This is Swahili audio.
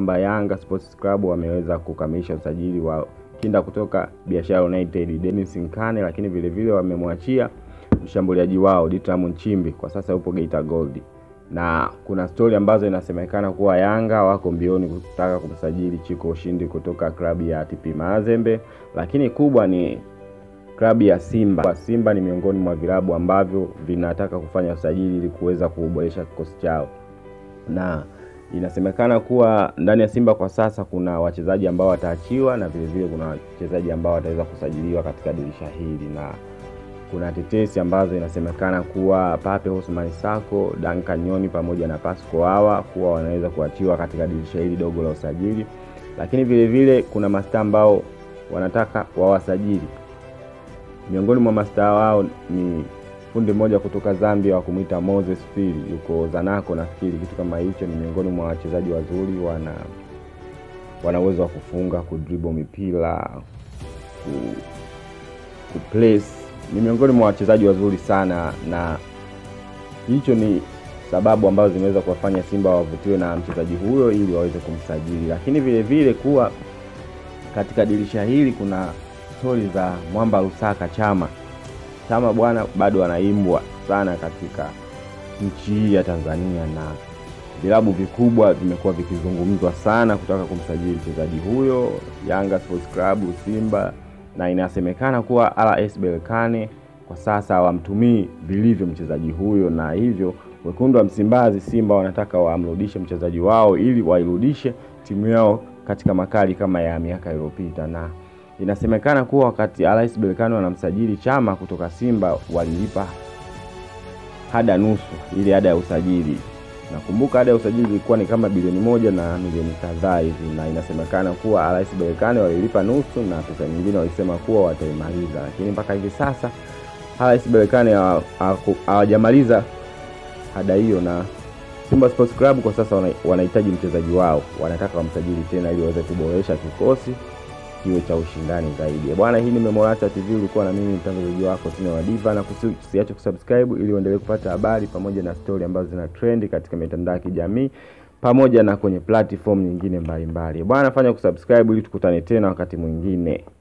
kwamba Yanga Sports Club wameweza kukamilisha usajili wa kinda kutoka Biashara United Dennis Nkane, lakini vile vile wamemwachia mshambuliaji wao Ditram Nchimbi, kwa sasa yupo Geita Gold, na kuna stori ambazo inasemekana kuwa Yanga wako mbioni kutaka kumsajili Chiko Ushindi kutoka klabu ya TP Mazembe, lakini kubwa ni klabu ya Simba. Simba ni miongoni mwa vilabu ambavyo vinataka kufanya usajili ili kuweza kuboresha kikosi chao, na inasemekana kuwa ndani ya Simba kwa sasa kuna wachezaji ambao wataachiwa na vile vile kuna wachezaji ambao wataweza kusajiliwa katika dirisha hili, na kuna tetesi ambazo inasemekana kuwa Pape Ousmane Sako, Duncan Nyoni pamoja na Pasco hawa kuwa wanaweza kuachiwa katika dirisha hili dogo la usajili, lakini vile vile kuna mastaa ambao wanataka wawasajili miongoni mwa mastaa wao ni fundi mmoja kutoka Zambia wa kumwita Moses Fili, yuko Zanaco nafikiri, kitu kama hicho. Ni miongoni mwa wachezaji wazuri, wana wana uwezo wa kufunga, kudribble mipira, ku, kuplace. Ni miongoni mwa wachezaji wazuri sana, na hicho ni sababu ambazo zimeweza kuwafanya Simba wavutiwe na mchezaji huyo ili waweze kumsajili, lakini vile vile kuwa katika dirisha hili kuna stori za Mwamba Lusaka Chama. Chama bwana bado anaimbwa sana katika nchi hii ya Tanzania, na vilabu vikubwa vimekuwa vikizungumzwa sana kutaka kumsajili mchezaji huyo, Yanga Sports Club, Simba, na inasemekana kuwa RS Berkane kwa sasa hawamtumii vilivyo mchezaji huyo, na hivyo wekundu wa Msimbazi Simba wanataka wamrudishe mchezaji wao ili wairudishe timu yao katika makali kama ya miaka iliyopita na inasemekana kuwa wakati RS Berkane wanamsajili Chama kutoka Simba walilipa hada nusu ile ada ya usajili. Nakumbuka ada ya usajili ilikuwa ni kama bilioni moja na milioni kadhaa hivi, na inasemekana kuwa RS Berkane walilipa nusu na pesa nyingine walisema kuwa wataimaliza, lakini mpaka hivi sasa RS Berkane hawajamaliza ada hiyo, na Simba Sports Club kwa sasa wanahitaji mchezaji wao, wanataka wamsajili tena ili waweze kuboresha kikosi kiwe cha ushindani zaidi. Bwana, hii ni Memorata TV, ulikuwa na mimi mtangazaji wako Tino wa Diva, na kusiache kusubscribe ili uendelee kupata habari pamoja na stori ambazo zina trend katika mitandao ya kijamii pamoja na kwenye platform nyingine mbalimbali. Bwana, fanya kusubscribe ili tukutane tena wakati mwingine.